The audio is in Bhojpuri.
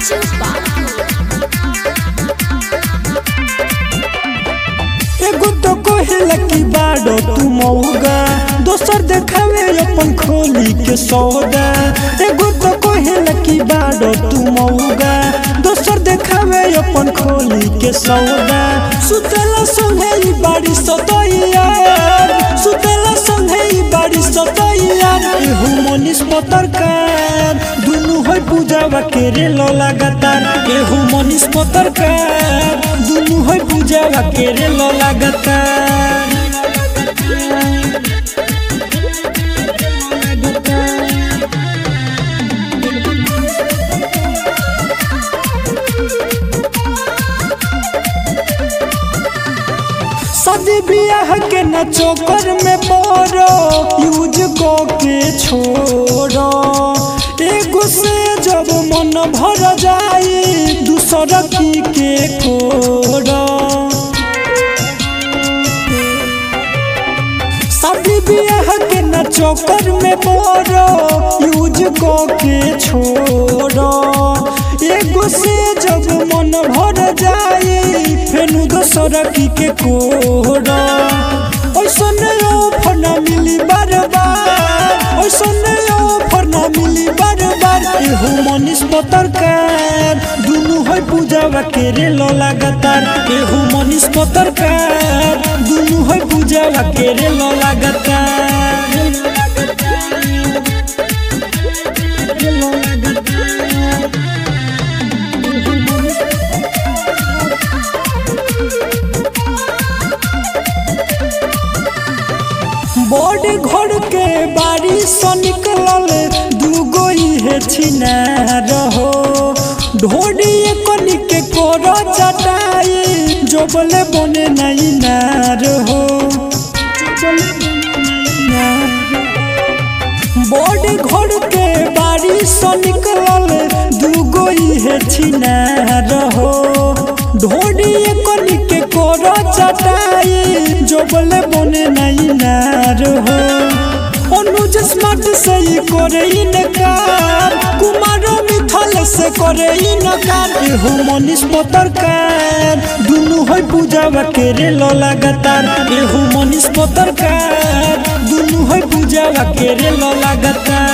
Rancho Baku. एगो तो कहेला कि बाड़ो तू मौगा दोसर देखावे अपन खोली के सौदा एगो तो कहेला कि बाड़ो तू मौगा दोसर देखावे अपन खोली के सौदा सुतेला संगे ई बाड़ी सतैया सुतेला संगे ई बाड़ी सतैया एहू मनीष पत्रकार दुनु होय पूजावा के रे लो लगातार एहू मनीष पत्रकार दुनु होय पूजावा के रे लो लगातार शादी बियाह के न चोकर में पड़ो यूज को के छोड़ो एगो से जब मन भर जाई दूसर की के खोड़ो शादी बियाह के न चोकर में पड़ो यूज को के छोड़ो एगो से जब मन भर जाई फेनु दोसर की के कोड़ो ओइसन ऑफर ना मिली बार बार ओइसन ऑफर ना मिली बार बार एहू मनीष पत्रकार दुनु होय पूजावा के रे लो लगातार एहू मनीष पत्रकार दुनु होय पूजावा के रे लो लगातार बड़ घर के बारी से निकलल दूगो इहे छिना रहो ढोडी कनी के कोर चटाई जोबले बने नहीं ना रहो बड़ घर के बारी से निकलल दूगो इहे छिना रहो ढोडी कनी के कोर चटाई जोबले बने नहीं ना रहो अनुज स्मार्ट से ही करे इनकार कुमारो मिथल से करे इनकार एहू मनीष पत्रकार दुनु होय पूजावा के रे लो लगातार एहू मनीष पत्रकार दुनु होय पूजावा के रे लो लगातार